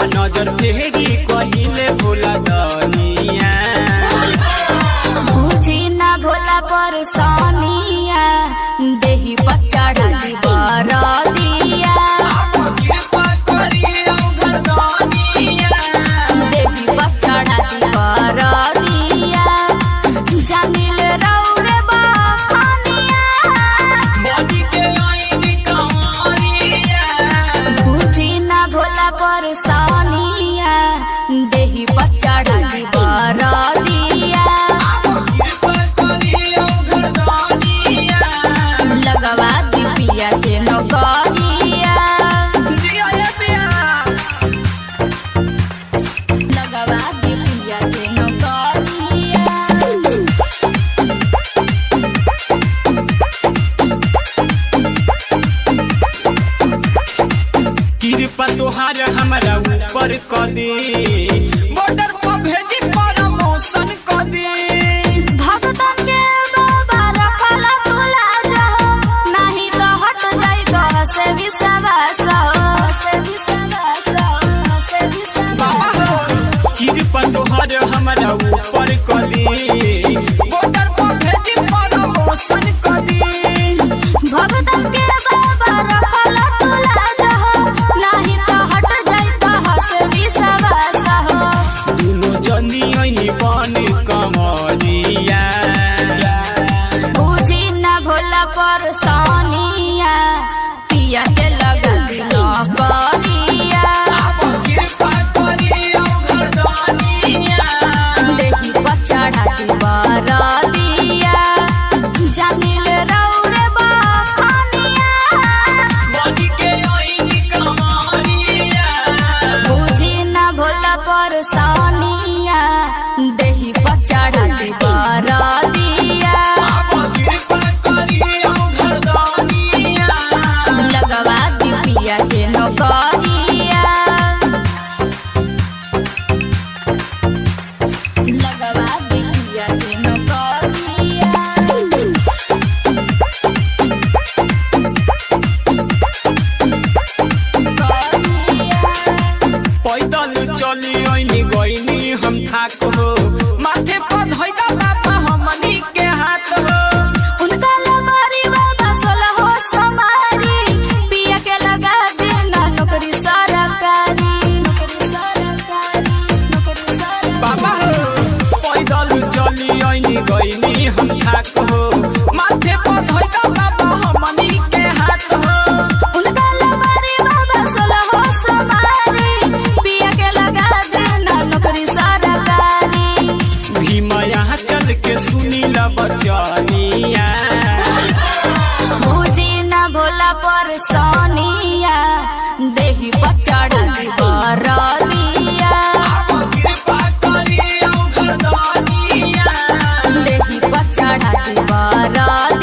आ नजर फेरी कहिले भोला दनिया बुझी ना भोला पर सोनिया देही पर चढ़ी बरदिया कृपा करी औघर दनिया देही पर चढ़ी बरदिया जमिल रौरे बखनिया बनी के लाइन कमरिया बुझी ना भोला पर सोनिया देही पर चढ़ी बरदिया कृपा करी औघर दनिया लगवा दिपिया के नौकरिया दिया ये प्यास लगवा दिपिया के नौकरिया कृपा तोहार हमरा ऊपर क दे बॉर्डर पर भेजी प्रमोशन क दे भगतन के बाबा रखला तुला जहो नहीं तो हट जाई तो से विश्वास हो से विश्वास हो से विश्वास कृपा तोहार हमरा ऊपर क दे बॉर्डर पर भेजी प्रमोशन क दे भगतन के बाबा रखला तुला जहो नहीं तो हट जाई तो से विश्वास हो दुनो जनी ऐनी बन कमरिया बुझी न भोला पर सोनिया पिया के लगा नौकरिया कृपा करी औघर दनिया देही पर चढ़ाती बरदिया जमिल रौरे बखनिया बनी के ऐनी कमरिया बुझी न भोला पर सोनिया देही पर चढ़ाती बरदिया कृपा करी औघर दनिया लगवा दिपिया के नौकरिया लगवा दिपिया के नौकरिया पैदल चली ऐनी गईनी हम थाक हो माथे पर धैदा बाबा हमनी के हाथ हो उनका लगोरी बाबा सोलहो समारी पिया के लगा देना नौकरी सरकारी नौकरी सरकारी नौकरी सरकारी बाबा हो पैदल चली ऐनी गईनी हम थाक हो माथे पर धैदा बाबा हमनी के हाथ हो उनका लगोरी बाबा सोलहो समारी पिया के लगा देना नौकरी सरकारी भीम यहाँ चल के सुनी ल बचनिया बुझी न भोला पर सोनिया देही पर चढ़ी बरदिया कृपा करी औघर दनिया देही पर चढ़ी बरदिया